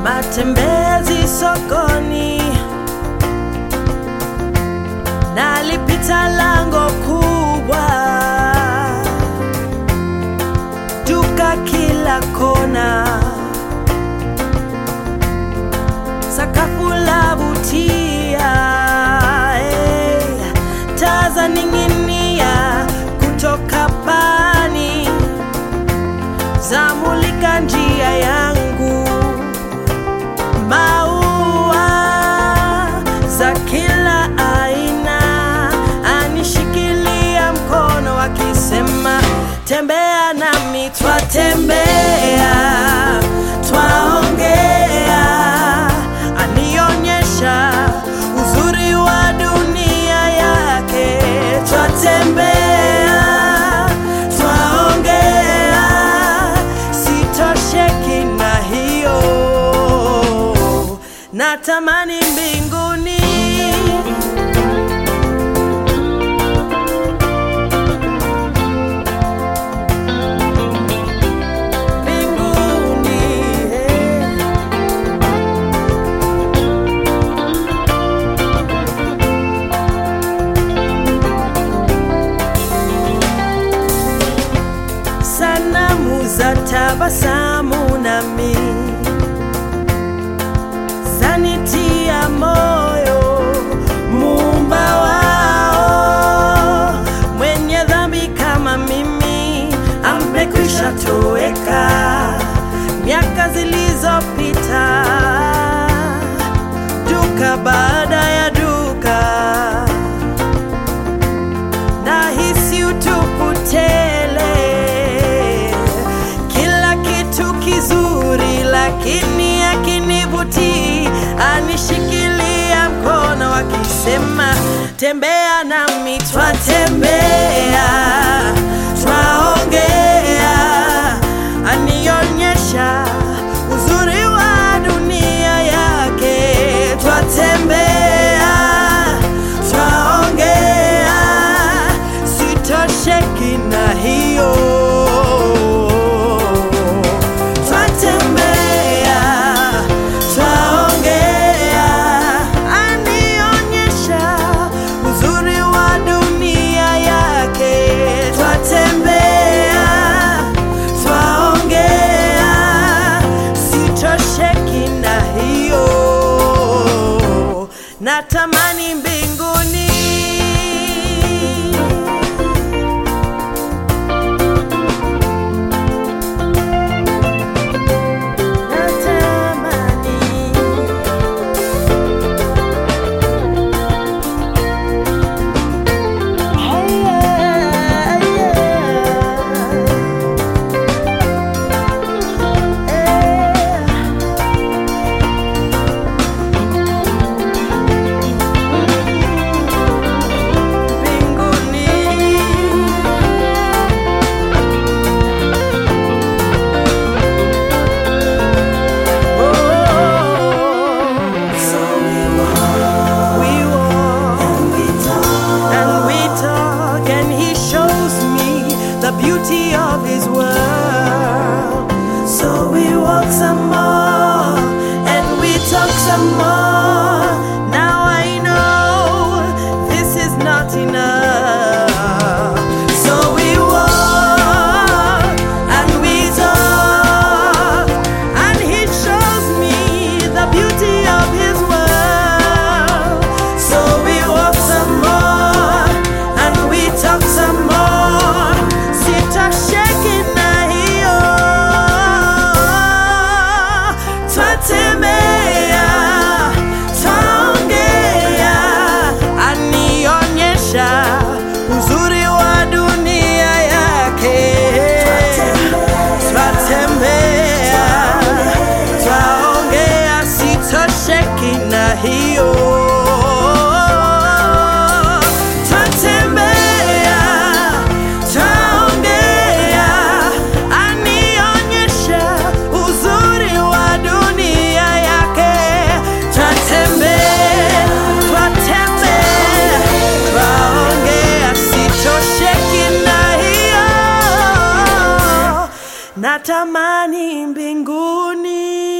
matembezi sokoni, nalipita lango kubwa, duka kila kona, sakafu lavutia, eh, taa zaning'inia kutoka pani zamulika njia yangu, maua za kila aina anishikilia mkono akisema, tembea nami, twatembea, twaongea, anionyesha uzuri wa dunia yake, twatembea, twaongea, sitosheki na hiyo, natamani mbinguni mbinguni eh. sanamu za tabasamu nami zanitia moyo muumba wao mwenye dhambi kama mimi amekwisha toweka miaka zilizopita duka baada ya duka nahisi utupu tele, kila kitu kizuri, lakini akinivutii, anishikilia mkono akisema, tembea nami, twatembea, twaongea, anionyesha uzuri wa dunia yake, twatembea, twaongea, sitosheki na hiyo, twatembea, twaongea, anionyesha uzuri wa dunia yake, twatembea, twaongea, sitosheki na hiyo, natamani mbinguni natamani We walk and we talk, and he shows me the beauty of his world. So we walk some more and we talk some more. Now I know this is not enough. So we walk and we talk, and he shows me the beauty of his world. So we walk some more and we talk some more. Sitosheki na hiyo, twatembea, twaongea, anionyesha uzuri wa dunia yake. Twatembea, twaongea, sitosheki na hiyo. Twatembea, twaongea, anionyesha uzuri wa dunia yake. Twatembea, twatembea, twaongea, sitosheki na hiyo natamani mbinguni